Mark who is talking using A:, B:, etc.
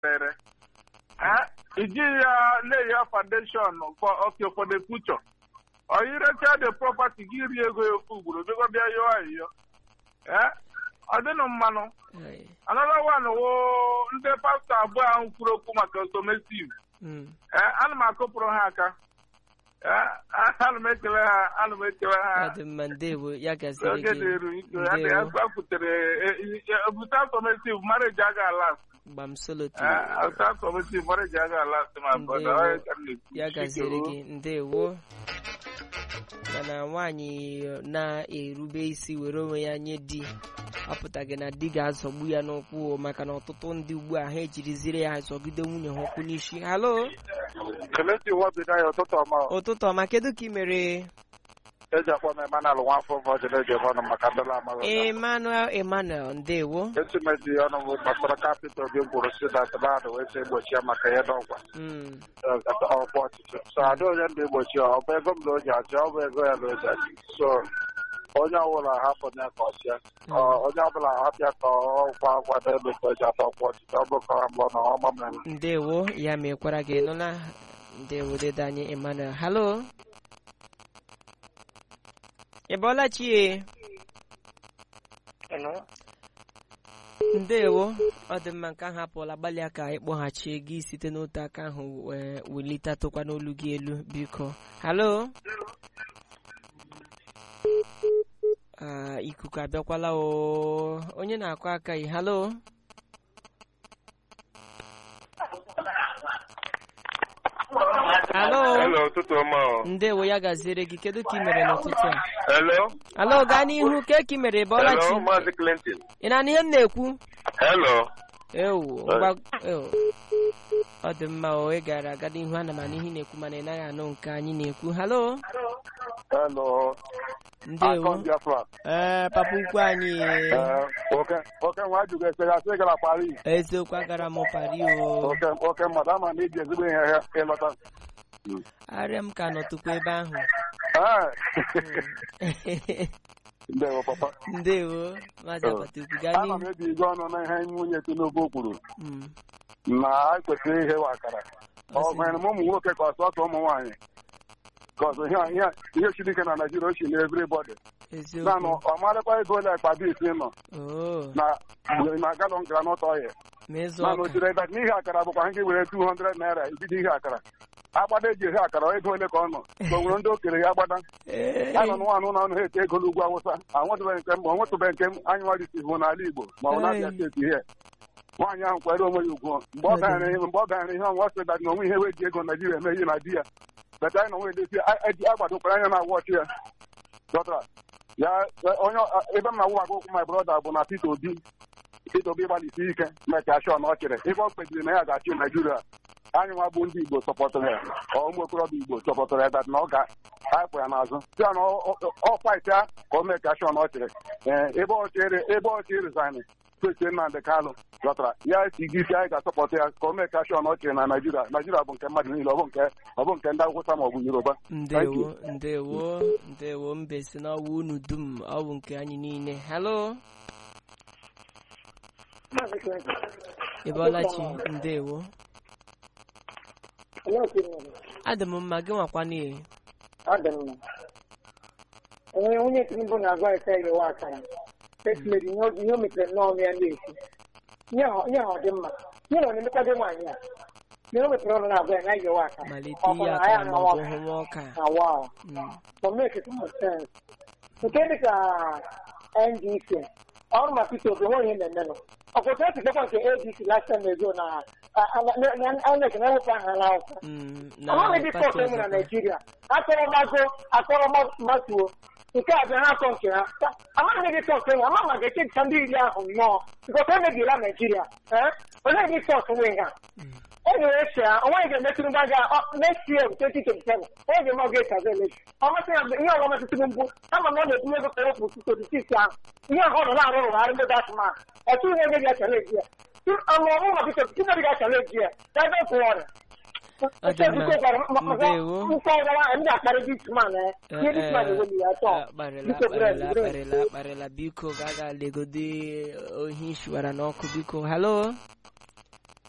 A: rere iji ya lay ya foundation for okay for the future ọ irecha the property gị rie ego ya ofu ugboro bịakwa bịa yọọ ayịyọ ọ dịnụ mmanụ another one wo ndị pastọ abụọ ahụ kwuru okwu maka automotive ana m akụpụrụ ha aka ana m ekele ha ana m ekele ha
B: ọ dị mma ndewo ya gaziri
A: oge
B: gị
A: dịru iko ya dị
B: Ndewo.
A: akwutere ebute automotive marriage aga alas
B: gbam solo
A: ata automotive marriage aga alas ma
B: Ndewo. ya gaziri gị ndewo mana nwaanyị na-erube isi were onwe ya nye di ọ pụtaghị na di ga-azọgbu ya n'ụkwụ maka na ọtụtụ ndị ugbu a ha ejiriziri ya zọgide nwunye ha ụkwụ n'isi halo
C: Kelechi Nwabido ya ụtụtụ ọma
B: ụtụtụ ọma kedu ka ị mere
C: eji akpọ m Emmanuel Nwafọ Vọjin eji ebe ọnụ maka ndụla amaghị
B: emmanuel emmanuel ndewo
C: etimedi ọnụ bụ gbasara kapịta obi mkpụrụ si na tụmadụ wee sị egbochi ya maka ihe n'ọgwa
B: Mm,
C: ọkwa ọchịchị so ada onye ndị egbochi ya ọ bụ ego m na o ji achị ọ bụ ego ya na o ji achị so onye ọbụla hapụ ya ka ọ chịa Ọ- onye ọbụla hapịa ka ọ kwa akwado ebe ka o ji atọ ọkwa ọchịchị ọ bụ ka ọ mbụ na ọ gbamere
B: ndewo ya mekwara gị nụla ndewo dede anyị emmanuel halo ị bọọla chie ndewo ọ dị mma nke ahụ apụọla gbalịa ka ịkpọghachie gị site n'otu aka ahụ wee welitatụkwa n'olu gị elu biko halo Ah, ikuku abịakwala o onye na-akụ aka yi halo halo
A: Hello, ụtụtụ ọma o.
B: ndewo ya gaziere gị kedu ka ị mere n'ụtụtụ a
A: Hello?
B: halo gaa n'ihu ke ka ị mere bọọla chi
A: Hello, Maazị Clinton.
B: ị na-anụ ihe m na-ekwu
A: Hello?
B: ewu ngwa ewu. ọ dị mma o ị gara aga n'ihu ana m anụ ihe ị na-ekwu mana ị naghị anụ nke anyị na-ekwu halo
C: Hello.
B: ndewo
C: Akọ Biafra.
B: ee papa ukwu anyị
C: Ee, oke oke nwa ajụghị ese ya sị gara Paris
B: eziokwu agara m pari o
C: oke oke mmadụ ama na iji ezigbo ihe ya ịlọta
B: arịa m ka nọtụkwa ebe ahụ
C: Ee. ndewo papa
B: ndewo maazị apata ukwu gaa
C: ana
B: n'ihu
C: m ebi igwe ọnụ na ihe nwunye Tinubu kwuru
B: Mm,
C: na anyị kwesịrị ihe akara ọ gwanyere m ụmụ nwoke ka ọsọsọ ụmụ nwaanyị ka ọzọ ihe ihe ihe siri ike na Naijiria o si na everybody naanị
B: eziokwu
C: ọ marakwa ego ole akpa dị isi nọ
B: oo
C: na na galọn granọt ọhịa
B: ma ịzụ
C: mana
B: ọka
C: o jiri ebe n'ihe akara bụkwa ha gị were 200 naira ibido ihe akara agbada eji ehe akara ego ole ka ọ nọ ka o nwere ndị okenye ya agbada
B: Ee,
C: ya nọ nwaanụ na ọnụ ha ete ego n'ugwu awụsa anwetụbeghị nke m onwetụbeghị nke m anyị nwarisi bụ n'ala Igbo ma ọ na-abịa
B: Ee.
C: steeti ihe nwaanyị ahụ kwere onwe ya ugwu mgbe ọ ganyere ihe mgbe ọ ganyere ihe ọnwa sị dat na onwe ihe wee ji ego Naijiria eme ihe na di ya beta anyị na onwe edezi eji agbadokwara anya na wọchị ya dọtara ya ya- onye ọ- ebe m na-awụ maka okwu my brother bụ na Peter Obi Peter Obi gbalịsi ike mecha shọ na ọ chịrị ife ọ kpebiri na ya ga-achị Naijiria anyị nwa bụ ndị Igbo sọpọtụrụ ya ọ ụmụ okorobịa Igbo sọpọtụrụ ya dat na ọ ga-ahapụ ya n'azụ sị ya na ọ- ọ- ọ fight ya ka o mecha shọ na ọ chịrị Ee, ebe ọ chịrị ebe ọ chịrị resign kwesịrị Nnamdị Kalụ ghọtara ya si gị isi anyị ga-asọpọtụ ya ka o mecha shọ na ọ chịrị na Naijiria Naijiria bụ nke mmadụ niile ọ bụ nke ọ bụ nke ndị Awụsa ma ọ bụ Yoruba
B: ndewo ndewo ndewo mbe si n'ọwụ unu dum ọ bụ nke anyị niile halo ị bọọla chi ndewo adị m mma gị nwakwa n'ihe
D: ọ dị mma onwe onye tinubu na-agwa ese yewa akara etimeri ihe o- ihe o metere nnọọ ya na-esi ihe ha ihe ha ọ dị mma ihe na ọ na-emekwado nwaanyị a ihe o mepere ọnụ na-agwa ya na yewa akara
B: malite
D: Ọ bụ
B: ihe
D: na
B: akara
D: ya
B: ma
D: na
B: ọ bụ
D: ọka.
B: hụwa ọka
D: na wow
B: Mm,
D: for make it more sense nke dịka ndc ọrụ maka ite obi nweghị ihe na-emenụ ọkụta esi dekwa nke adc last time ago na anec na-ewepụ aha n'akwụkwọ
B: mm, na
D: amaghị dị
B: pati
D: pọt enwe na
B: ọzọkwa.
D: naijiria akọrọmago akọrọmatuo nke a bịa ha atọ nke ha Ta- amaghị dị pọt enwe ama ma ga-echejicha ndị iri ahụ nnọọ nkọta emebiela naijiria ee onye dị pọt nwe ha e nyere eche ya onweghị ga-emetụrụ mba ga next year 2027 onye ga-eme ọga ekaza eleji ọmasị ya bụ ihe ọgọ metụtụrụ mbụ ama na ọ na-etinye ego kere otu sisi sisi ahụ ihe ahụ ọ nọ na-arụ rụgharị ndị datụman ọtụghị onye ga-achaleji ya ọmụmụ ma biko tupu gị ga-achaleji ya ya ebe kwụ ọrịa
B: Ọ dị mma. Ndewo.
D: ndị akparị disman ihe disman eweli ya tọọ
B: akparịla
D: Biko, Brent,
B: akparịla
D: Brent.
B: akparịla akparịla biko ga aga legode ohi shiwara n'ọkụ biko halo